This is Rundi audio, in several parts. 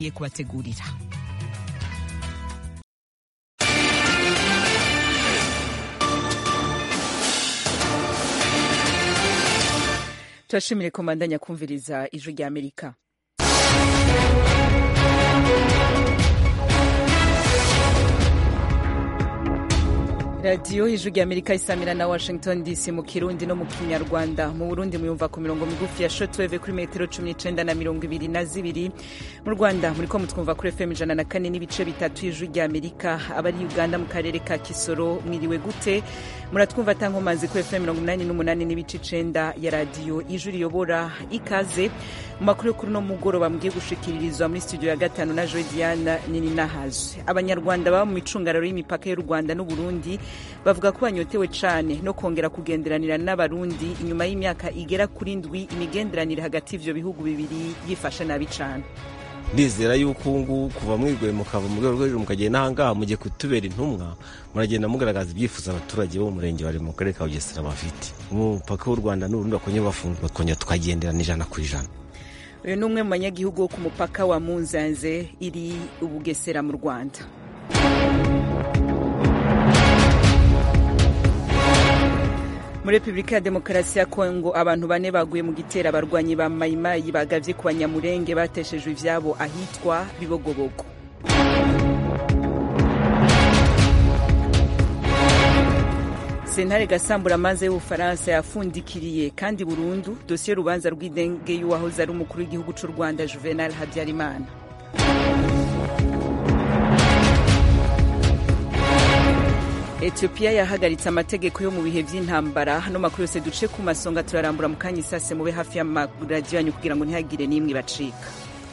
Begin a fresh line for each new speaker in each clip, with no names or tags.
kubategurira turashimire komandanya kumviriza ijwi rya amerika radiyo ijwi rya amerika isamira na washington dc mu kirundi no mu kinyarwanda mu burundi muyumva ku mirongo migufi ya shotweve kuri metero cumi n'icenda na mirongo ibiri na zibiri mu rwanda muriko mutwumva kuri fm ijana na kane n'ibice bitatu y'ijwi rya amerika abari uganda mu karere ka kisoro mwiriwe gute muratwumva tankomazi kuri fm mirongo umunani n'umunani n'ibice icenda ya radiyo ijwi riyobora ikaze mu makuru yo kuri uno mugoroba mugiye gushikiririzwa muri studio ya gatanu na joe diana nini nahazwe abanyarwanda baba mu micungararo y'imipaka y'u rwanda n'uburundi bavuga ko banyotewe cane no kongera kugenderanira n'abarundi inyuma y'imyaka igera kuri ndwi imigenderanire hagati y'ivyo bihugu bibiri yifashe nabi cane
ndizera yuko ubu kuva mwiguye mukava mu rwego rwo hejuru mukagenda n'ahangaha mugiye kutubera intumwa muragenda mugaragaza ibyifuzo abaturage bo mu murenge bari mu karere ka bugesera bafite umupaka w'u rwanda n'uburundi bakongera bafungura bakongera tukagenderana ijana ku ijana
uyu ni umwe mu banyagihugu wo ku mupaka wa munzanze iri ubugesera mu rwanda muri repubulika ya demokarasi ya kongo abantu bane baguye mu gitero abarwanyi ba mayimayi bagavye ku banyamurenge bateshejwe ivyabo ahitwa bibogobogo sentare gasambura amazi y'ubufaransa yafundikiriye kandi burundu dosiye y'urubanza rw'idenge y'uwahoze ari umukuru w'igihugu c'u rwanda juvenal habyarimana etiyopiya yahagaritse amategeko yo mu bihe vy'intambara hano makuru yose duce ku masonga turarambura mu kanya isase mube hafi y'amaradiyo yanyu kugira ngo ntihagire n'imwe ibacika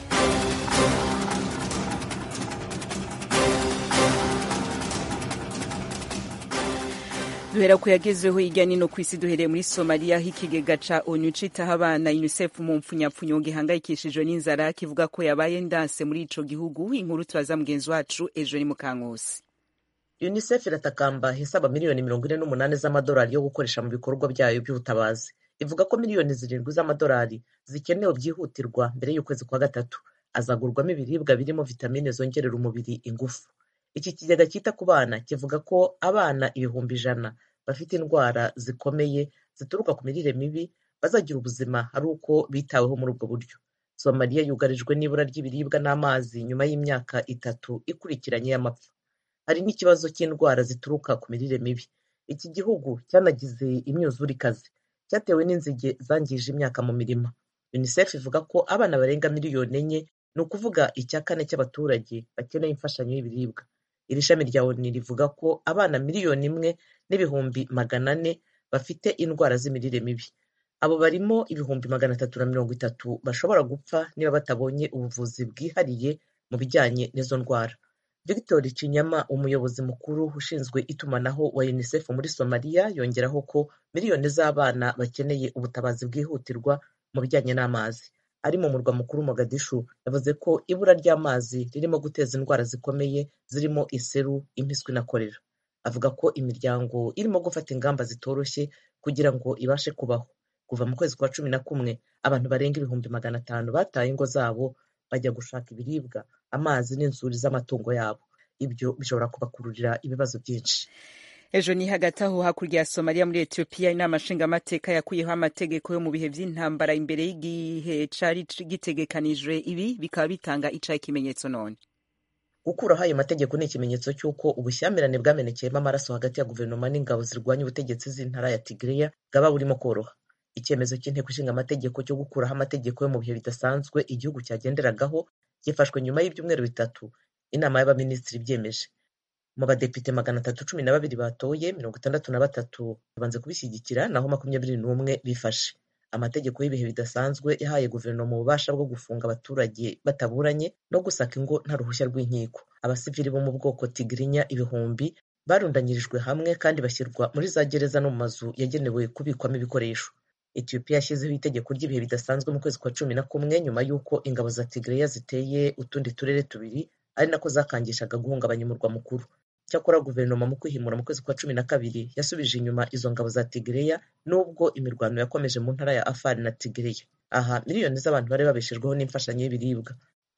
duhera ku yagezweho hirya nino ku isi duhereye muri somaliya aho ikigega ca onu citaho abana unicef mu mpfunyapfunyo gihangayikishijwe n'inzara kivuga ko yabaye ndanse muri ico gihugu inkuru turaza mugenzi wacu ejo ni mukankusi
unicef iratakamba isaba miliyoni mirongo ine n'umunani z'amadolari yo gukoresha mu bikorwa byayo by'ubutabazi ivuga ko miliyoni zirindwi z'amadolari zikenewe byihutirwa mbere y'ukwezi kwa gatatu azagurwamo ibiribwa birimo vitamine zongerera umubiri ingufu iki kigega cyita ku bana kivuga ko abana ibihumbi ijana bafite indwara zikomeye zituruka ku mirire mibi bazagira ubuzima ari uko bitaweho muri ubwo buryo somaliya yugarijwe n'ibura ry'ibiribwa n'amazi nyuma y'imyaka itatu ikurikiranye y'amapfa hari n'ikibazo cy'indwara zituruka ku mirire mibi iki gihugu cyanagize imyuzure ikaze cyatewe n'inzige zangije imyaka mu mirima unicef ivuga ko abana barenga miliyoni enye ni ukuvuga icya kane cy'abaturage bakeneye imfashanyo y'ibiribwa iri shami rya oni rivuga ko abana miliyoni imwe n'ibihumbi magana ane bafite indwara z'imirire mibi abo barimo ibihumbi magana atatu na mirongo itatu bashobora gupfa niba batabonye ubuvuzi bwihariye mu bijyanye n'izo ndwara victor cinyama umuyobozi mukuru ushinzwe itumanaho wa unicef muri somaliya yongeraho ko miliyoni z'abana bakeneye ubutabazi bwihutirwa mu bijyanye n'amazi ari mu murwa mukuru mogadishu yavuze ko ibura ry'amazi ririmo guteza indwara zikomeye zirimo iseru impiswi na korera avuga ko imiryango irimo gufata ingamba zitoroshye kugira ngo ibashe kubaho kuva mu kwezi kwa cumi na kumwe abantu barenga ibihumbi magana atanu bataye ingo zabo bajya gushaka ibiribwa amazi n'inzuri z'amatungo yabo ibyo bishobora kubakururira ibibazo byinshi
ejo ni hagati aho hakurya ya somaliya muri etiyopiya inama nshingamateka yakuyeho amategeko yo mu bihe vy'intambara imbere y'igihe cari gitegekanijwe ibi bikaba bitanga icaye ikimenyetso none
gukuraho ayo mategeko ni ikimenyetso cy'uko ubushyamirane bwamenekeyemo amaraso hagati ya guverinoma n'ingabo zirwanya ubutegetsi z'intara ya tigreya bwaba burimo koroha icyemezo cy'inteko ishinga amategeko cyo gukuraho amategeko yo mu bihe bidasanzwe igihugu cyagenderagaho gifashwe nyuma y'ibyumweru bitatu inama y'abaminisitiri ibyemeje mu badepite magana atatu cumi na babiri batoye mirongo itandatu na batatu babanze kubishyigikira naho makumyabiri n'umwe bifashe amategeko y'ibihe bidasanzwe yahaye guverinoma ububasha bwo gufunga abaturage bataburanye no gusaka ingo nta ruhushya rw'inkiko abasivili bo mu bwoko tigirinya ibihumbi barundanyirijwe hamwe kandi bashyirwa muri za gereza no mu mazu yagenewe kubikwamo ibikoresho etiyopiya yashyizeho itegeko ry'ibihe bidasanzwe mu kwezi kwa cumi na kumwe nyuma y'uko ingabo za tigreya ziteye utundi turere tubiri ari nako zakangishaga guhungabanya umurwa mukuru cyakora guverinoma mu kwihimura mu kwezi kwa cumi na kabiri yasubije inyuma izo ngabo za tigereya nubwo imirwano yakomeje mu ntara ya afari na tigereya aha miliyoni z'abantu bari babeshejweho n'imfashanyo y'ibiribwa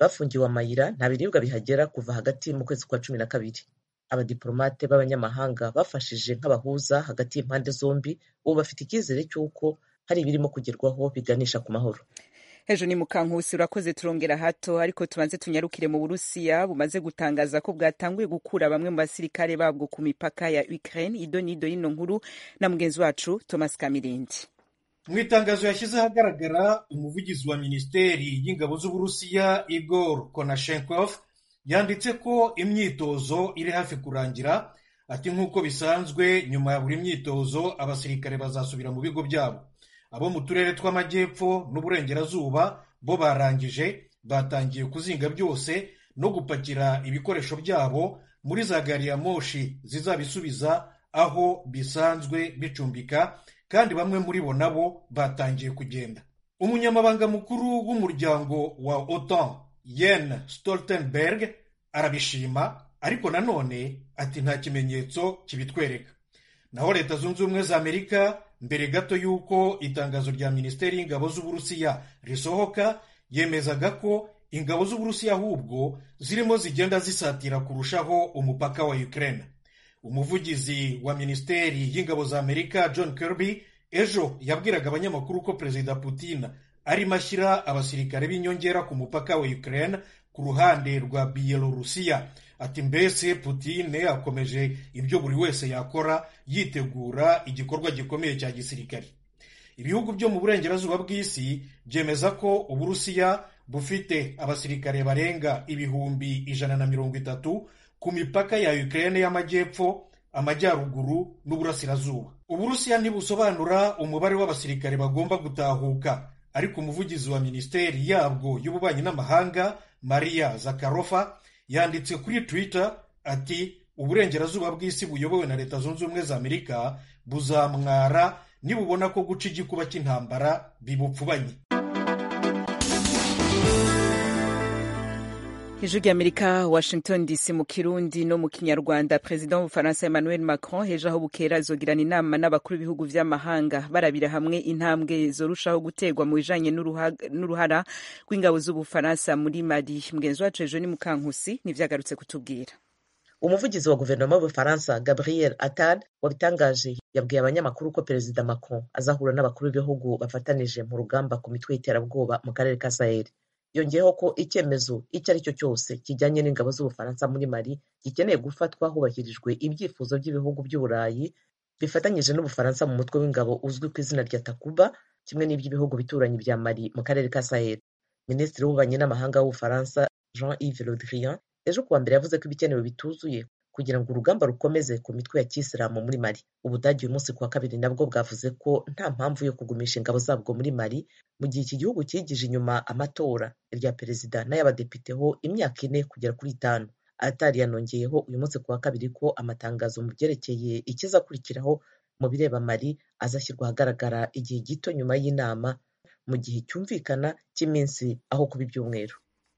bafungiwe amayira nta biribwa bihagera kuva hagati mu kwezi kwa cumi na kabiri abadiplomate b'abanyamahanga bafashije nk'abahuza hagati y'impande zombi ubu bafite icyizere cy'uko hari ibirimo kugerwaho biganisha ku mahoro
hejuru ni mukankusi urakoze turongera hato ariko tubanze tunyarukire mu burusiya bumaze gutangaza ko bwatanguye gukura bamwe mu basirikare babwo ku mipaka ya ukraine ido nido y'ino nkuru na mugenzi wacu thomas kamirindi
mu itangazo yashyize ahagaragara umuvugizi wa minisiteri y'ingabo z'uburusiya igor konashenkov yanditse ko imyitozo iri hafi kurangira ati nk'uko bisanzwe nyuma ya buri myitozo abasirikare bazasubira mu bigo byabo abo mu turere tw'amajyepfo n'uburengerazuba bo barangije batangiye kuzinga byose no gupakira ibikoresho byabo muri za gari ya moshi zizabisubiza aho bisanzwe bicumbika kandi bamwe muri bo nabo batangiye kugenda umunyamabanga mukuru w'umuryango wa otan yen stoltenberg arabishima ariko nanone ati nta kimenyetso kibitwereka naho leta zunze ubumwe za amerika mbere gato y'uko itangazo rya minisiteri y'ingabo z'uburusiya risohoka yemezaga ko ingabo z'uburusiya ahubwo zirimo zigenda zisatira kurushaho umupaka wa ukraine umuvugizi wa minisiteri y'ingabo za amerika john kirby ejo yabwiraga abanyamakuru ko perezida putin arimo ashyira abasirikare b'inyongera ku mupaka wa ukraine ku ruhande rwa biyelorusiya ati mbese Putin akomeje ibyo buri wese yakora yitegura igikorwa gikomeye cya gisirikare ibihugu byo mu burengerazuba bw'isi byemeza ko uburusiya bufite abasirikare barenga ibihumbi ijana na mirongo itatu ku mipaka ya Ukraine y'amajyepfo amajyaruguru n'uburasirazuba uburusiya ntibusobanura umubare w'abasirikare bagomba gutahuka ariko umuvugizi wa minisiteri yabwo y'ububanyi n'amahanga maria zakarofa yanditse kuri twitter ati uburengerazuba bw'isi buyobowe na leta zunze ubumwe za amerika buzamwara nibubona ko guca igikuba cy'intambara bibupfubanye
ijwi ry'amerika washington dc mu kirundi no mu kinyarwanda perezida w'ubufaransa emmanuel macron hejo aho bukera azogirana inama n'abakuru b'ibihugu vy'amahanga barabira hamwe intambwe zorushaho guterwa mu bijanye n'uruhara rw'ingabo z'ubufaransa muri mali mugenzi wacu ejo ni mukankusi nivyagarutse kutubwira
umuvugizi wa guverinoma y'ubufaransa gabriel attal wabitangaje yabwiye abanyamakuru ko perezida macron azahura n'abakuru b'ibihugu bafatanije mu rugamba ku mitwe y'iterabwoba mu karere ka sahel yongeyeho ko icyemezo icyo ari cyo cyose kijyanye n'ingabo z'ubufaransa muri mali gikeneye gufatwa hubahirijwe ibyifuzo by'ibihugu by'uburayi bifatanyije n'ubufaransa mu mutwe w'ingabo uzwi ku izina rya takuba kimwe n'iby'ibihugu bituranyi bya mali mu karere ka sahel minisitiri w'ububanyi n'amahanga w'ubufaransa jean yves le drian ejo kuwa mbere yavuze ko ibikenewe bituzuye kugira ngo urugamba rukomeze ku mitwe ya kisilamu muri mali ubudagi uyu munsi kuwa kabiri nabwo bwavuze ko nta mpamvu yo kugumisha ingabo zabwo muri mali mu gihe iki gihugu cyigije inyuma amatora irya perezida n'ay'abadepite ho imyaka ine kugera kuri itanu atari yanongeyeho uyu munsi kuwa kabiri ko amatangazo mu byerekeye ikizakurikiraho mu bireba mali azashyirwa ahagaragara igihe gito nyuma y'inama mu gihe cyumvikana cy'iminsi aho kuba ibyumweru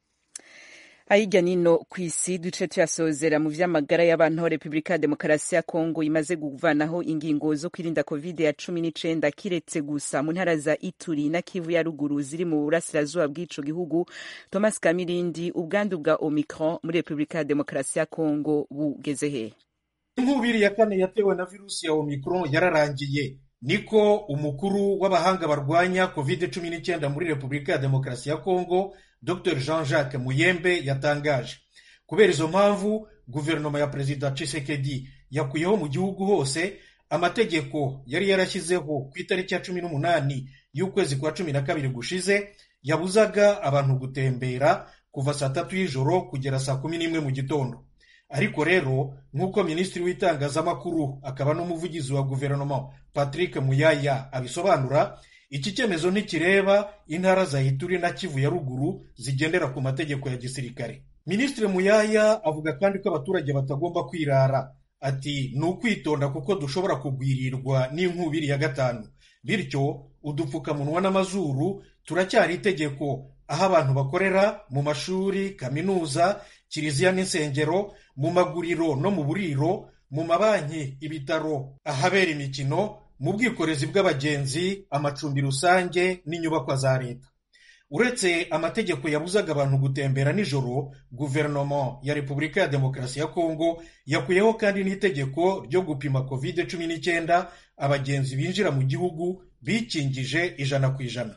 ayijya nino ku isi duce tuyasozera mu vy'amagara y'abantu aho repubulika ya demokarasi ya kongo imaze kuvanaho ingingo zo kwirinda covid ya cumi n'icenda kiretse gusa mu ntara za ituri na kivu ya ruguru ziri mu burasirazuba bw'ico gihugu thomas kamirindi ubwandu bwa omicron muri repubulika ya demokarasi ya kongo bugeze hehe
inkubiri ya kane yatewe na virusi ya omicron yararangiye niko umukuru w'abahanga barwanya covid cumi n'icyenda muri repubulika ya demokarasi ya kongo dr jean jacques muyembe yatangaje kubera izo mpamvu guverinoma ya perezida Tshisekedi yakuyeho mu gihugu hose amategeko yari yarashyizeho ku itariki ya cumi n'umunani y'ukwezi kwa cumi na kabiri gushize yabuzaga abantu gutembera kuva saa tatu y'ijoro kugera saa kumi n'imwe mu gitondo ariko rero nk'uko minisitiri w'itangazamakuru akaba n'umuvugizi wa guverinoma patrick muyaya abisobanura iki cyemezo ntikireba intara za ituri na kivu ya ruguru zigendera ku mategeko ya gisirikare minisitiri muyaya avuga kandi ko abaturage batagomba kwirara ati ni ukwitonda kuko dushobora kugwirirwa n'inkubiri ya gatanu bityo udupfukamunwa n'amazuru turacyari itegeko aho abantu bakorera mu mashuri kaminuza kiliziya n'insengero mu maguriro no mu buriro mu mabanki ibitaro ahabera imikino mu bwikorezi bw'abagenzi amacumbi rusange n'inyubakwa za leta uretse amategeko yabuzaga abantu gutembera nijoro guverinoma ya repubulika ya demokarasi ya kongo yakuyeho kandi n'itegeko ryo gupima covid cumi n'icyenda abagenzi binjira mu gihugu bikingije ijana ku ijana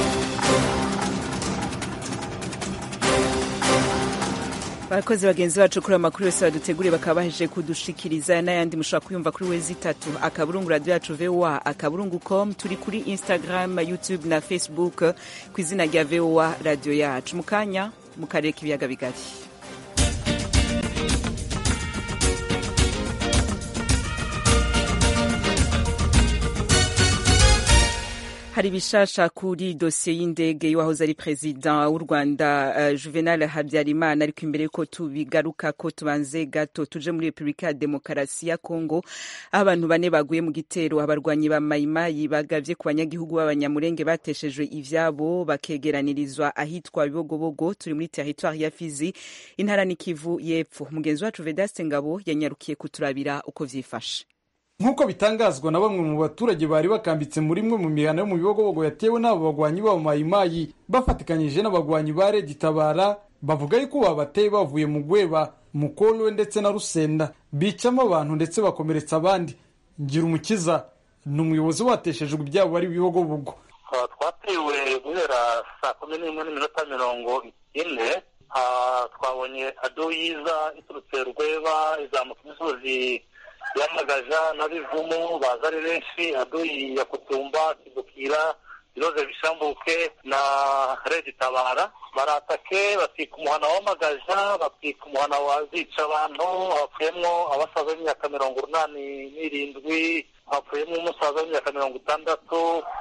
abakozi bagenzi bacu kuri amakuru yose baduteguriye bakaba bahejeje kudushikiriza n'ayandi mushobora kuyumva kuri wezi itatu akaburungu radiyo yacu voa akaburungu com turi kuri instagram youtube na facebook ku izina rya voa radiyo yacu mu kanya mu karere k'ibiyaga bigari hari ibishasha kuri dosiye y'indege y'uwahoze ari perezida w'u rwanda uh, juvenal habyarimana ariko imbere yuko tubigaruka ko tubanze gato tuje muri repubulika ya demokarasi ya kongo aho abantu bane baguye mu gitero abarwanyi ba mayimayi bagavye ku banyagihugu b'abanyamurenge bateshejwe ivyabo bakegeranirizwa ahitwa bibogobogo turi muri teritwari ya fizi intara n'ikivu y'epfo mugenzi wacu vedaste ngabo yanyarukiye kuturabira uko vyifashe
nk'uko bitangazwa na bamwe mu baturage bari bakambitse muri imwe mu mihana yo mu bibogobogo yatewe n'abo bagwanyi b'abo mayimayi bafatikanyije n'abagwanyi ba redi tabara bavuga yuko babateye bavuye mu gweba mukolwe ndetse na rusenda bicamo abantu ndetse bakomeretsa abandi ngira umukiza ni umuyobozi wateshejwe ibyabo bari bibogobogo
twatewe guhera saa kumi n'imwe n'iminota mirongo ine twabonye ado yiza iturutse rweba izamuka imisozi yamagaja n'abivumu baza ari benshi aduyi ya kutumba kidukira iroze bishambuke na redi tabara baratake batwika umuhana w'amagaja batwika umuhana wazica abantu hapfuyemo abasaza b'imyaka mirongo urunani n'irindwi hapfuyemo umusaza w'imyaka mirongo itandatu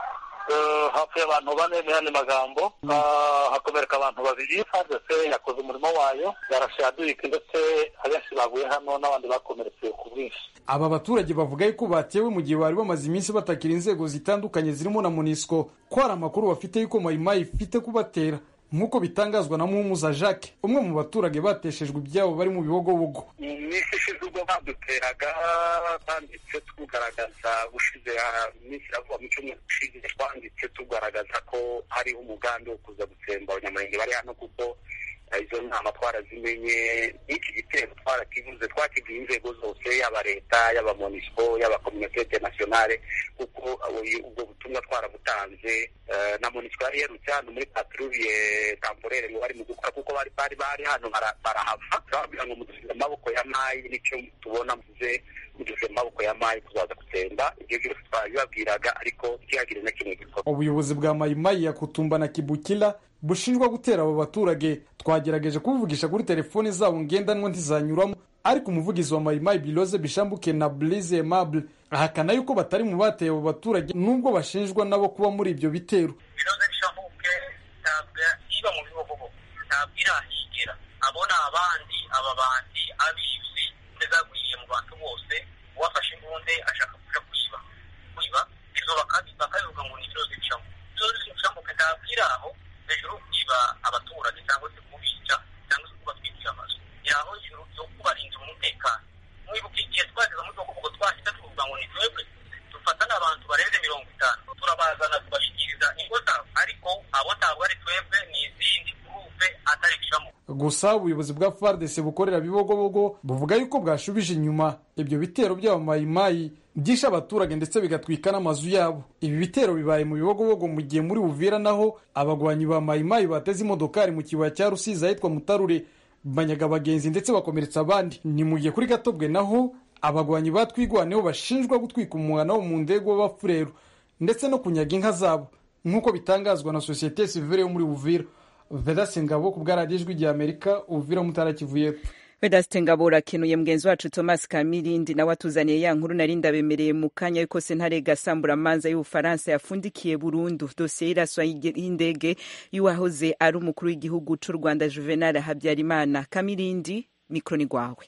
hapfuye abantu bane mu yandi magambo hakomereka abantu babiri fadese yakoze umurimo wayo yarashe yadurika ndetse abenshi baguye hano n'abandi bakomeretse ku bwinshi
aba baturage bavuga yuko batewe mu gihe bari bamaze iminsi batakira inzego zitandukanye zirimo na monisco ko hari amakuru bafite yuko mayimayi ifite kubatera nk'uko bitangazwa na muhumuza jacques umwe mu baturage bateshejwe ibyabo bari mu bibogobogo
iminsi ishize ubwo baduteraga banditse tugaragaza ushize iminsi iravuga mu cyumweru gishize twanditse tugaragaza ko hariho umugambi wo kuza gutsemba abanyamurenge bari hano kuko izo nama twarazimenye n'iki gitero twarakivuze twakibwiye inzego zose yaba leta yaba monisco yaba kominote internationale kuko ubwo butumwa twarabutanze na monisco yari yerutse hano muri patrouille temporaire ngo bari mu gukora kuko bari bari bari hano barahava turababwira ngo mudusize amaboko ya mayi nicyo tubona muze mudusize amaboko ya mayi tuzaza gutsemba ibyo byose twabibabwiraga ariko ntihagire na kimwe gikorwa
ubuyobozi bwa mayimayi ya kutumba na kibukila bushinjwa gutera abo baturage twagerageje kubuvugisha kuri telefoni zabo ngendanwa ntizanyuramo ariko umuvugizi wa mayimayi biloze bishambuke na blize aimable ahakana yuko batari mu bateye abo baturage nubwo bashinjwa nabo kuba muri ibyo bitero
biloze bishambuke ntabwo iba mu bihogobo ntabwo irahigira abo ni abandi aba bandi abizi zagwiriye mu bantu bose uwafashe imbunde ashaka kuja kwiba kwiba izo bakabivuga ngo ni biloze bishambuke biloze bishambuke ntabwo iri aho hejuru kwiba abaturage cyangwa se kubica cyangwa se kubatwikira amazu yaho hejuru yo kubarindira umutekano mwibuka igihe twageze muri bwo twahita tuvuga ngo ni twebwe dufata n'abantu barenze mirongo itanu turabazana tubashyikiriza ingo zabo ariko abo ntabwo ari twebwe ni izindi gurupe atari bicamo
gusa ubuyobozi bwa fardc bukorera bibogobogo buvuga yuko bwashubije inyuma ibyo bitero by'abamayimayi byishe abaturage ndetse bigatwika n'amazu yabo ibi bitero bibaye mu bibogobogo mu gihe muri buvira naho abagwanyi ba mayimayi bateze imodokari mu kibaya cya rusizi ahitwa mutarure banyaga abagenzi ndetse bakomeretsa abandi ni mu gihe kuri gatobwe naho abagwanyi batwigwaneho bashinjwa gutwika umuhana wo mu ndego w'abafureru ndetse no kunyaga inka zabo nk'uko bitangazwa na sosiyete sivire yo muri buvira vedase ngabo ku bwaradiyo ijwi rya amerika uvira mutara kivu y'epfo
vedaste ngabo urakenuye mugenzi wacu thomas kamirindi nawe atuzaniye ya nkuru nari ndabemereye mu kanya yuko sentare gasamburamanza y'ubufaransa yafundikiye burundu dosiye y'iraswa y'indege y'uwahoze ari umukuru w'igihugu cy'u rwanda juvenal habyarimana kamirindi mikoro ni rwawe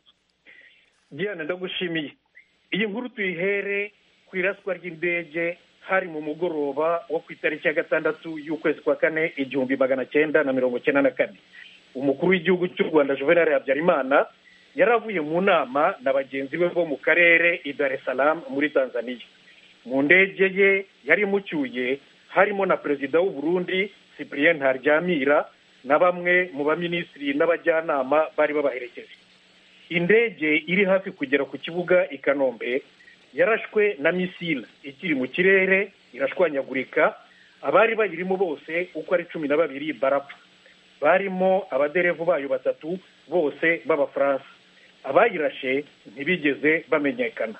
diana ndagushimiye iyi nkuru tuyihere ku iraswa ry'indege hari mu mugoroba wo ku itariki ya gatandatu y'ukwezi kwa kane igihumbi magana cyenda na mirongo cyenda na kane umukuru w'igihugu cy'u rwanda juvenal habyarimana yari avuye mu nama na bagenzi be bo mu karere i dar es salaam muri tanzania mu ndege ye yari imucyuye harimo na perezida w'u burundi cyprien ntaryamira na bamwe mu baminisitiri n'abajyanama bari babaherekeje indege iri hafi kugera ku kibuga i kanombe yarashwe na misile ikiri mu kirere irashwanyagurika abari bayirimo bose uko ari cumi na babiri barapfa barimo abaderevu bayo batatu bose b'abafaransa abayirashe ntibigeze bamenyekana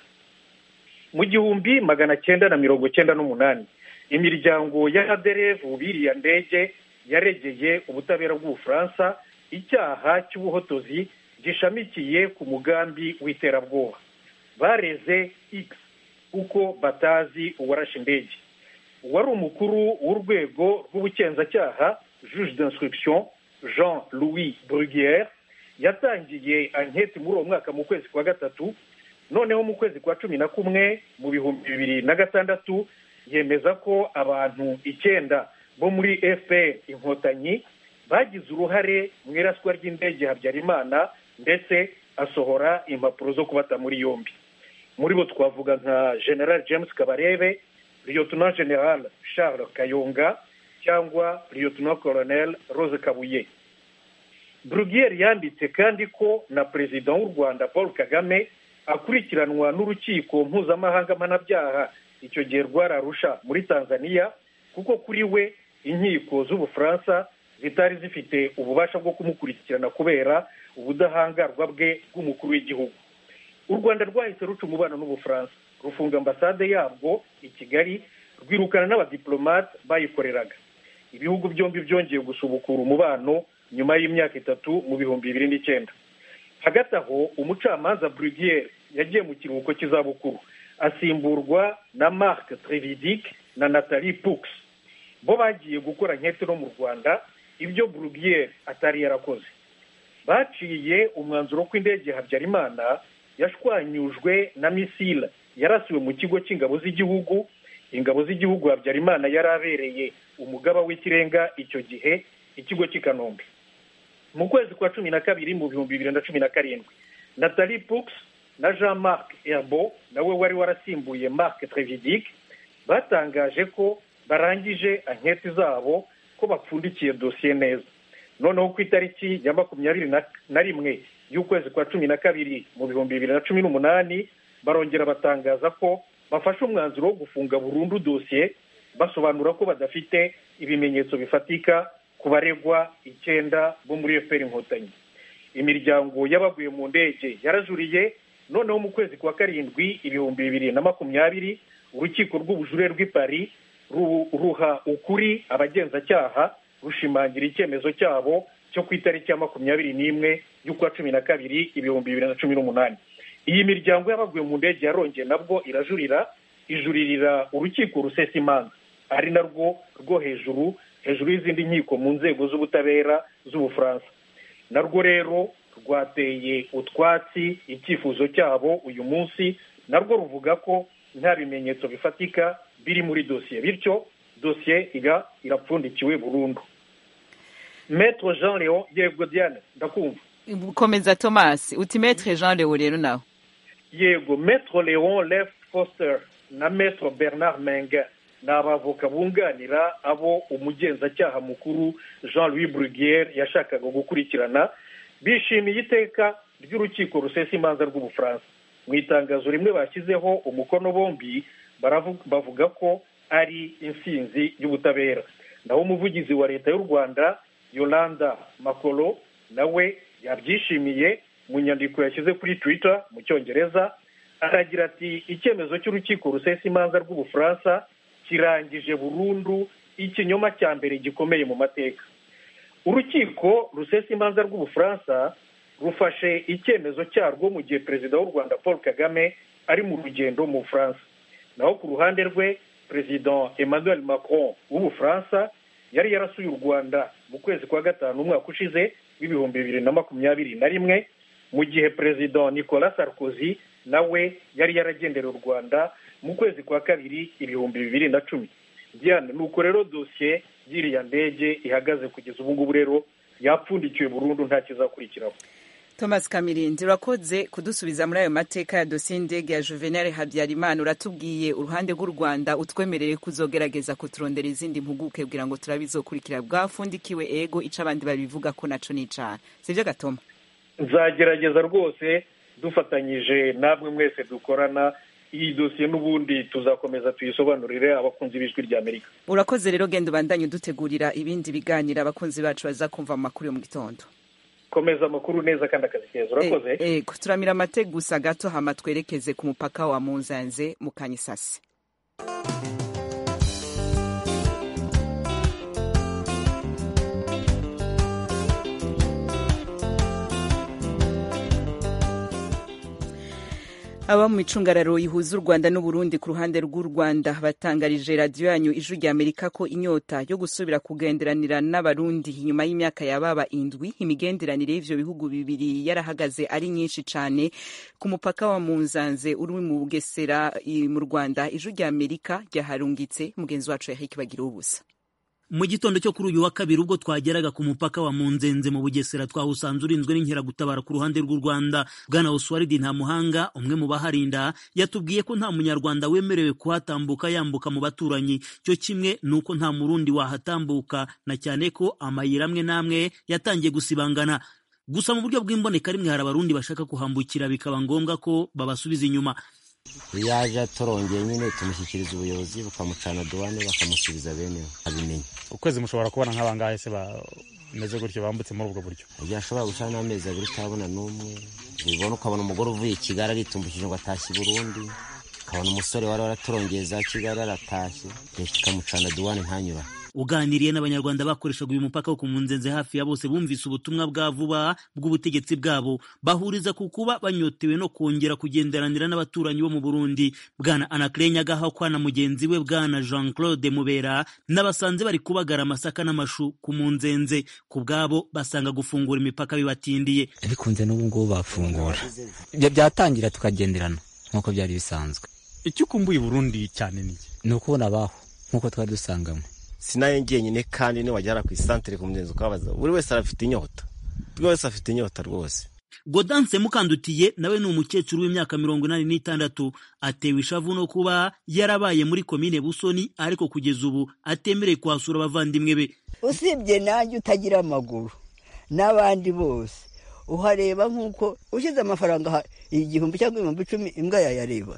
mu gihumbi magana cyenda na mirongo cyenda n'umunani imiryango y'abaderevu biriya ndege yaregeye ubutabera bw'ubufaransa icyaha cy'ubuhotozi gishamikiye ku mugambi w'iterabwoba bareze x kuko batazi uwarashe indege uwari umukuru w'urwego rw'ubugenzacyaha juge d'instruction jean louis bruguiere yatangiye anketi muri uwo mwaka mu kwezi kwa gatatu noneho mu kwezi kwa cumi na kumwe mu bihumbi bibiri na gatandatu yemeza ko abantu icyenda bo muri fpr inkotanyi bagize uruhare mu iraswa ry'indege habyarimana ndetse asohora impapuro zo kubata muri yombi muri bo twavuga nka general james kabarebe lieutenant general charles kayonga cyangwa lieutenant colonel rose kabuye brugiere yanditse kandi ko na perezida w'u rwanda paul kagame akurikiranwa n'urukiko mpuzamahanga mpanabyaha icyo gihe rwararusha muri tanzania kuko kuri we inkiko z'ubufaransa zitari zifite ububasha bwo kumukurikirana kubera ubudahangarwa bwe bw'umukuru w'igihugu u rwanda rwahise ruca umubano n'ubufaransa rufunga ambasade yabwo i kigali rwirukana n'abadiplomate bayikoreraga ibihugu byombi byongeye gusubukura umubano nyuma y'imyaka itatu mu bihumbi bibiri n'icyenda hagati aho umucamanza brugiere yagiye mu kiruhuko cy'izabukuru asimburwa na marc trevidic na natalie pux bo bagiye gukora nkete no mu rwanda ibyo brugiere atari yarakoze baciye umwanzuro ko indege habyarimana yashwanyujwe na misile yarasiwe mu kigo cy'ingabo z'igihugu ingabo z'igihugu habyarimana yari abereye umugaba w'ikirenga icyo gihe ikigo cy'i kanombe mu kwezi kwa cumi na kabiri mu bihumbi bibiri na cumi na karindwi natalie pux na jean marc herbo nawe wari warasimbuye marc trevidic batangaje ko barangije anketi zabo ko bapfundikiye dosiye neza noneho ku itariki ya makumyabiri na rimwe y'ukwezi kwa cumi na kabiri mu bihumbi bibiri na cumi n'umunani barongera batangaza ko bafashe umwanzuro wo gufunga burundu dosiye basobanura ko badafite ibimenyetso bifatika ku baregwa icyenda bo muri efuperi inkotanyi imiryango y'abaguye mu ndege yarajuriye noneho mu kwezi kwa karindwi ibihumbi bibiri na makumyabiri urukiko rw'ubujure rw'i Paris ruha ukuri abagenzacyaha rushimangira icyemezo cyabo cyo ku itariki ya makumyabiri n'imwe y'ukwa cumi na kabiri ibihumbi bibiri na cumi n'umunani iyi miryango y'abaguye mu ndege yarongeye nabwo irajurira ijuririra urukiko rusesa imanza ari narwo rwo hejuru hejuru y'izindi nkiko mu nzego z'ubutabera z'ubufaransa narwo rero rwateye utwatsi icyifuzo cyabo uyu munsi narwo ruvuga ko nta bimenyetso bifatika biri muri dosiye bityo dosiye iba irapfundikiwe burundu metro jean leon yego diane ndakumva
komeza thomas uti metre jean leon rero nawe
yego metro leon left foster na metro bernard menga ni abavoka bunganira abo umugenzacyaha mukuru jean louis brugiere yashakaga gukurikirana bishimiye iteka ry'urukiko rusesa imanza rw'ubufaransa mu itangazo rimwe bashyizeho umukono bombi bavuga ko ari insinzi y'ubutabera naho umuvugizi wa leta y'u rwanda yolanda makoro nawe yabyishimiye mu nyandiko yashyize kuri twitter mu cyongereza aragira ati icyemezo cy'urukiko rusesa imanza rw'ubufaransa kirangije burundu ikinyoma cya mbere gikomeye mu mateka urukiko rusesa imanza rw'ubufaransa rufashe icyemezo cyarwo mu gihe perezida w'u rwanda paul kagame ari mu rugendo mu bufaransa naho ku ruhande rwe perezida emmanuel macron w'ubufaransa yari yarasuye u rwanda mu kwezi kwa gatanu umwaka ushize w'ibihumbi bibiri na makumyabiri na rimwe mu gihe perezida nicolas sarkozy nawe yari yaragendera u rwanda mu kwezi kwa kabiri ibihumbi bibiri na cumi diane ni uko rero dosiye y'iriya ndege ihagaze kugeza ubu ngubu rero yapfundikiwe burundu nta kizakurikiraho
thomas kamirindi urakoze kudusubiza muri ayo mateka ya dosiye y'indege ya juvenal habyarimana uratubwiye uruhande rw'u rwanda utwemerere kuzogerageza kuturondera izindi mpuguke kugira ngo turabizokurikira bwafundikiwe ego ico abandi babivuga ko naco n'icana sivyo gatoma
nzagerageza rwose dufatanyije namwe mwese dukorana iyi dosiye n'ubundi tuzakomeza tuyisobanurire abakunzi b'ijwi rya amerika
urakoze rero genda ubandanye udutegurira ibindi biganiro abakunzi bacu bazakumva mu makuru yo mu gitondo
komeza amakuru neza kandi akazi keza urakoze
ego turamira amate gusa gato hama twerekeze ku mupaka wa muzanze mu kanyisasi aba mu micungararo ihuza u rwanda n'uburundi ku ruhande rw'u rwanda batangarije radiyo yanyu ijwi rya amerika ko inyota yo gusubira kugenderanira n'abarundi inyuma y'imyaka yababa indwi imigenderanire y'ivyo bihugu bibiri yarahagaze ari nyinshi cane ku mupaka wa munzanze uri mu bugesera mu rwanda ijwi rya amerika ryaharungitse mugenzi wacu yahiki bagira ubusa
mu gitondo cyo kuri uyu wa kabiri ubwo twageraga ku mupaka wa munzenze mu bugesera twahusanze urinzwe n'inkeragutabara ku ruhande rw'u rwanda bwana oswaridi ntamuhanga umwe mu baharinda yatubwiye ko nta munyarwanda wemerewe kuhatambuka yambuka mu baturanyi cyo kimwe ni uko nta murundi wahatambuka na cyane ko amayira amwe n'amwe yatangiye gusibangana gusa mu buryo bw'imboneka rimwe hari abarundi bashaka kuhambukira bikaba ngombwa ko babasubiza inyuma
iyo yaje atorongeye nyine tumushyikiriza ubuyobozi bukamucana duwane bakamusubiza bene abimenye
ukwezi mushobora kubona nk'abangahe se bameze gutyo bambutse muri ubwo buryo
igihe ashobora gucana n'amezi abiri utabona n'umwe ubibona ukabona umugore uvuye i kigali aritumbukije ngo atashye i burundi ukabona umusore wari waratorongeye za kigali aratashye leta ikamucana duwane ntanyura
uganiriye n'abanyarwanda bakoreshaga uyu mupaka wo ku munzenze hafi ya bose bumvise ubutumwa bwa vuba bw'ubutegetsi bwabo bahuriza ku kuba banyotewe no kongera kugenderanira n'abaturanyi bo mu burundi bwana anakire nyagahakwa na mugenzi we bwana jean claude mubera n'abasanze bari kubagara amasaka n'amashu ku munzenze ku bwabo basanga gufungura imipaka bibatindiye
bikunze n'ubu ngubu bafungura byatangira tukagenderana nk'uko byari bisanzwe
icyo ukumbuye burundi cyane ni
ni ukubona abaho nk'uko twari dusanganywe
sinaye njyenyine kandi niwagera ku isantere ku mugenzi ukabaza buri wese arafite inyota buri wese afite inyota rwose
godanse mukandutiye nawe ni umukecuru w'imyaka mirongo inani n'itandatu atewe ishavu no kuba yarabaye muri komine busoni ariko kugeza ubu atemereye kuhasura abavandimwe be
usibye nanjye utagira amaguru n'abandi bose uhareba nk'uko ushyize amafaranga igihumbi cyangwa ibihumbi icumi imbwa yayareba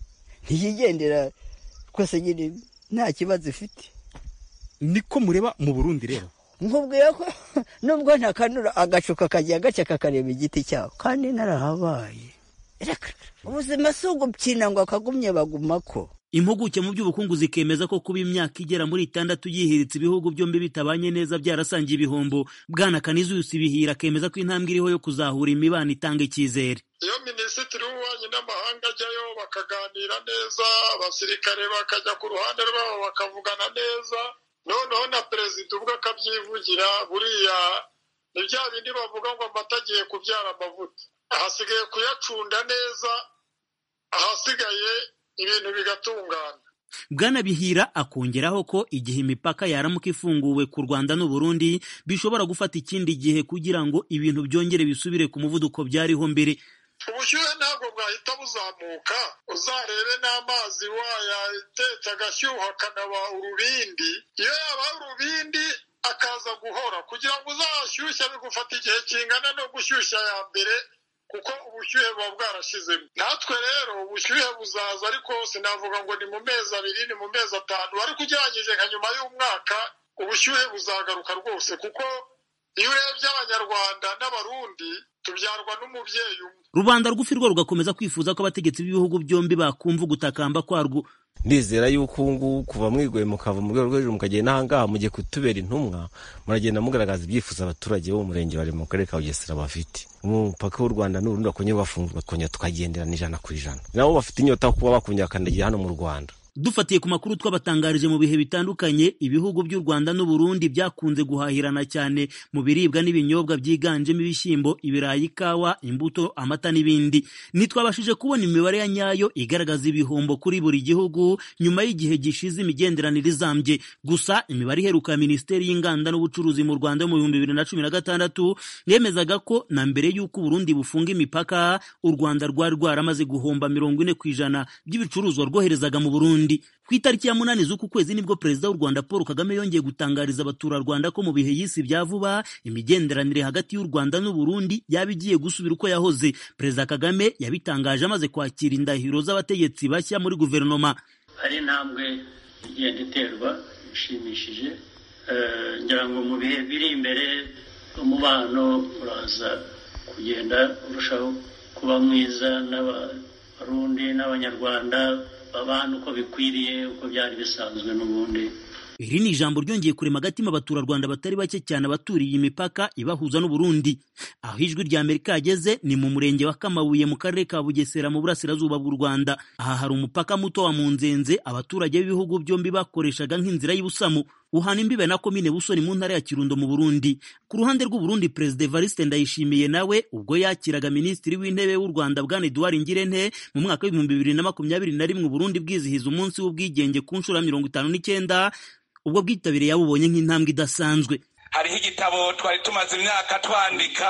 ntiyigendera twese nyine nta kibazo ifite
niko mureba mu burundi rero
nkubwiye ko nubwo ntakanura agacuka kagiye gace kakareba igiti cyaho kandi narahabaye ubuzima si ugupfina ngo akagumye bagumako
impuguke mu by'ubukungu zikemeza ko kuba imyaka igera muri itandatu yihiritse ibihugu byombi bitabanye neza byarasangiye ibihombo bwana kanizuyusi bihira akemeza ko intambwe iriho yo kuzahura imibano itanga icyizere
iyo minisitiri w'ububanyi n'amahanga ajyayo bakaganira neza abasirikare bakajya ku ruhande rwabo bakavugana neza noneho na perezida ubwo akabyivugira buriya ni bya bindi bavuga ngo amata agiye kubyara amavuta ahasigaye kuyacunda neza ahasigaye ibintu bigatungana
bwana bihira akongeraho ko igihe imipaka yaramuka ifunguwe ku rwanda n'uburundi bishobora gufata ikindi gihe kugira ngo ibintu byongere bisubire ku muvuduko byariho mbere
ubushyuhe ntabwo bwahita buzamuka uzarebe n'amazi wayatetse agashyuha akanaba urubindi iyo yaba urubindi akaza guhora kugira ngo uzashyushye bigufata igihe kingana no gushyushya ya mbere kuko ubushyuhe buba bwarashizemo natwe rero ubushyuhe buzaza ariko sinavuga ngo ni mu mezi abiri ni mu mezi atanu ariko ugereranyije nka nyuma y'umwaka ubushyuhe buzagaruka rwose kuko iyo urebye abanyarwanda n'abarundi tubyarwa n'umubyeyi umwe
rubanda rw'ufi rwo rugakomeza kwifuza ko abategetsi b'ibihugu byombi bakumva ugutakamba kwarwo
ndizera yuko ubu ngubu kuva mwigoye mukava mu rwego rwo hejuru mukagenda n'ahangaha mugiye kutubera intumwa muragenda mugaragaza ibyifuzo abaturage bo mu murenge bari mu karere ka bugesera bafite umupaka w'u rwanda n'urundi bakongera bafungura bakongera tukagenderana ijana ku ijana nabo bafite inyota yo kuba bakongera bakandagira hano mu rwanda
dufatiye ku makuru twabatangarije mu bihe bitandukanye ibihugu by'u rwanda n'uburundi byakunze guhahirana cyane mu biribwa n'ibinyobwa byiganjemo ibishyimbo ibirayi ikawa imbuto amata n'ibindi ntitwabashije kubona imibare ya nyayo igaragaza ibihombo kuri buri gihugu nyuma y'igihe gishize imigenderanire izambye gusa imibare iheruka ya minisiteri y'inganda n'ubucuruzi mu rwanda mu bihumbi bibiri na cumi na gatandatu yemezaga ko na mbere y'uko uburundi bufunga imipaka u rwanda rwari rwaramaze guhomba mirongo ine ku ijana by'ibicuruzwa rwoherezaga mu burundi ku itariki ya munani z'uku kwezi nibwo perezida w'u rwanda paul kagame yongeye gutangariza abaturarwanda ko mu bihe y'isi bya vuba imigenderanire hagati y'u rwanda n'uburundi yaba igiye gusubira uko yahoze perezida kagame yabitangaje amaze kwakira indahiro z'abategetsi bashya muri guverinoma
hari intambwe igenda iterwa ishimishije ngira ngo mu bihe biri imbere umubano uraza kugenda urushaho kuba mwiza n'abarundi n'abanyarwanda babana uko bikwiriye uko byari bisanzwe n'ubundi
iri ni ijambo ryongeye kurema agatima abaturarwanda batari bake cyane abaturiye imipaka ibahuza n'uburundi aho ijwi rya amerika yageze ni mu murenge wa kamabuye mu karere ka bugesera mu burasirazuba bw'u rwanda aha hari umupaka muto wa munzenze abaturage b'ibihugu byombi bakoreshaga nk'inzira y'ubusamu uhana imbibe na komine busoni mu ntara ya kirundo mu burundi ku ruhande rw'uburundi perezida evariste ndayishimiye nawe ubwo yakiraga minisitiri w'intebe w'u rwanda bwana eduard ngirente mu mwaka w'ibihumbi bibiri na makumyabiri na rimwe uburundi bwizihiza umunsi w'ubwigenge ku nshuro ya mirongo itanu n'icyenda ubwo bwitabire yabubonye nk'intambwe idasanzwe
hariho igitabo twari tumaze imyaka twandika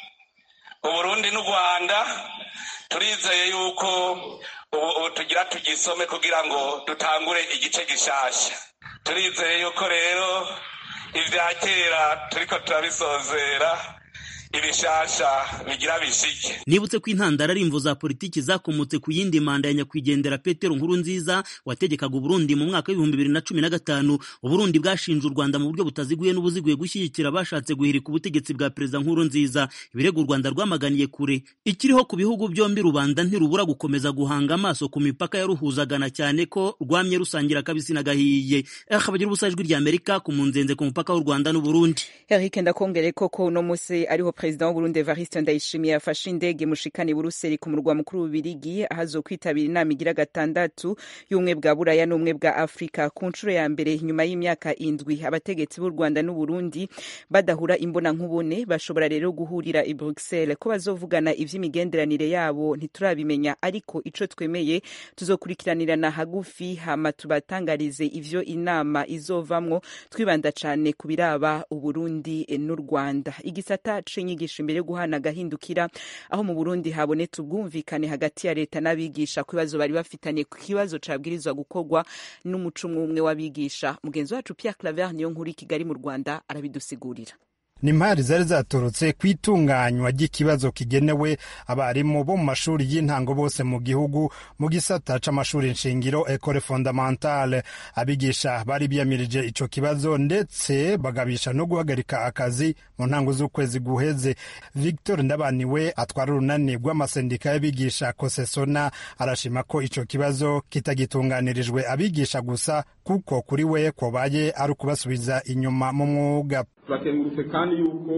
uburundi n'u rwanda turizeye yuko ubu tugira tugisome kugira ngo dutangure igice gishasha turizeye yuko rero ibya kera turiko turabisozera ibishasha bigira bishike
nibutse ko intandaro ari imvo za politiki zakomotse ku yindi manda ya nyakwigendera petero nkuru nziza wategekaga uburundi mu mwaka w'ibihumbi bibiri na cumi na gatanu uburundi bwashinje u rwanda mu buryo butaziguye n'ubuziguye gushyigikira abashatse guhirika ubutegetsi bwa perezida nkuru nziza ibirego u rwanda rwamaganiye kure ikiriho ku bihugu byombi rubanda ntirubura gukomeza guhanga amaso ku mipaka yaruhuzagana cyane ko rwamye rusangira akabisi n'agahiye akabagira ubusa ijwi rya amerika ku munzenze ku mupaka w'u rwanda n'uburundi
eric ndakongere koko uno munsi ariho perezida w'uburundi evariste ndayishimiye yafashe indege mushikani buruseli ku murwa mukuru w'ububirigi ahazo kwitabira inama igira gatandatu y'ubumwe bwa buraya n'ubumwe bwa afurika ku nshuro ya mbere nyuma y'imyaka indwi abategetsi b'u rwanda n'uburundi badahura imbona nkubone bashobora rero guhurira i bruxelles ko bazovugana ivy'imigenderanire yabo ntiturabimenya ariko ico twemeye tuzokurikiranirana hagufi hama tubatangarize ivyo inama izovamwo twibanda cane ku biraba uburundi n'u rwanda igisata c'inyigisho imbere yo guhana agahindukira aho mu burundi habonetse ubwumvikane hagati ya leta n'abigisha ku bibazo bari bafitanye ku kibazo cabwirizwa gukorwa n'umuco umwe umwe w'abigisha mugenzi wacu pierre claver niyo nkuru i kigali mu rwanda arabidusigurira
ni impari zari zaturutse ku itunganywa ry'ikibazo kigenewe abarimu bo mu mashuri y'intango bose mu gihugu mu gisata c'amashuri nshingiro ecole fondamentale abigisha bari biyamirije ico kibazo ndetse bagabisha no guhagarika akazi mu ntango z'ukwezi guheze victor ndabaniwe atwara urunani rw'amasendika y'abigisha kosesona arashima ko ico kibazo kitagitunganirijwe abigisha gusa kuko kuri we kobaye ari ukubasubiza inyuma mu mwuga
turakengurutse kandi yuko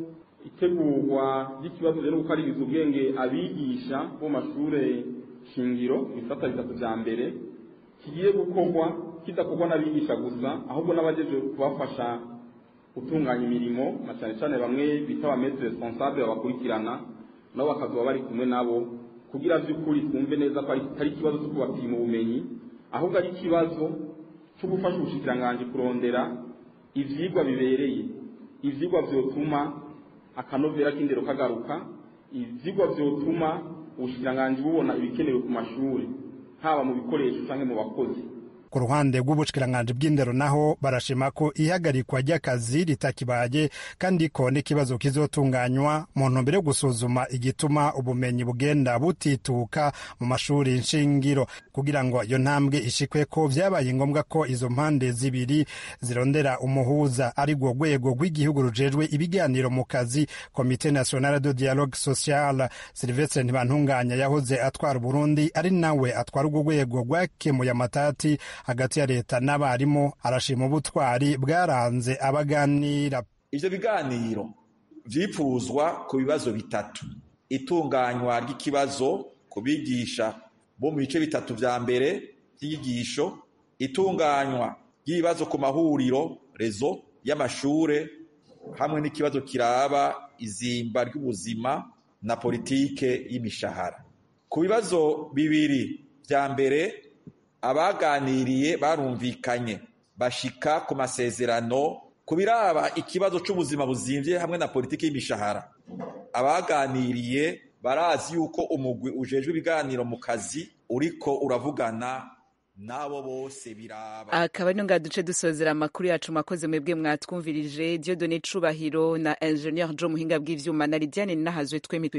itegurwa ry'ikibazo rero gukaririza ubwenge abigisha bo mu mashuri shingiro ibisata bitatu vya mbere kigiye gukorwa kidakorwa n'abigisha gusa ahubwo n'abajeje kubafasha gutunganya imirimo na cyane cyane bamwe bita ba maître responsable babakurikirana nabo bakazoba bari kumwe nabo kugira vy'ukuri twumve neza ko atari ikibazo cyo kubapima ubumenyi ahubwo ari ikibazo cyo gufasha ubushikiranganji kurondera ivyigwa bibereye ivyigwa vyotuma akanovera k'indero kagaruka ivyigwa vyotuma ubushikiranganji bubona ibikenewe ku mashuri haba mu bikoresho canke mu bakozi
ku ruhande rw'ubushikiranganje bw'indero naho barashima ko ihagarikwa ry'akazi ritakibaye kandi ko n'ikibazo kizotunganywa mu ntumbero yo gusuzuma igituma ubumenyi bugenda butituka mu mashuri nshingiro kugira ngo iyo ntambwe ishikwe ko vyabaye ngombwa ko izo mpande zibiri zirondera umuhuza ari rwo rwego rw'igihugu rujejwe ibiganiro mu kazi komite nationale de dialogue social silvestre ntibantunganya yahoze atwara uburundi ari nawe atwara urwo rwego rwakemuye amatati hagati ya leta n'abarimu arashima ubutwari bwaranze abaganira
ivyo biganiro vyipfuzwa ku bibazo bitatu itunganywa ry'ikibazo ku bigisha bo mu bice bitatu vya mbere vy'inyigisho itunganywa ry'ibibazo ku mahuriro rezo y'amashure hamwe n'ikibazo kiraba izimba ry'ubuzima na politike y'imishahara ku bibazo bibiri vya mbere abaganiriye barumvikanye bashika ku masezerano ku biraba ikibazo c'ubuzima buzimvye hamwe na politiki y'imishahara abaganiriye barazi yuko umugwi ujejwe ibiganiro mu kazi uriko uravugana nabo bose biraba
akaba ari ngaha duce dusozera amakuru yacu mwakoze mwebwe mwatwumvirije Dieudonné Cubahiro na Engineer Joe Muhinga bw'ivyuma na Lidiane Nahazwe twemye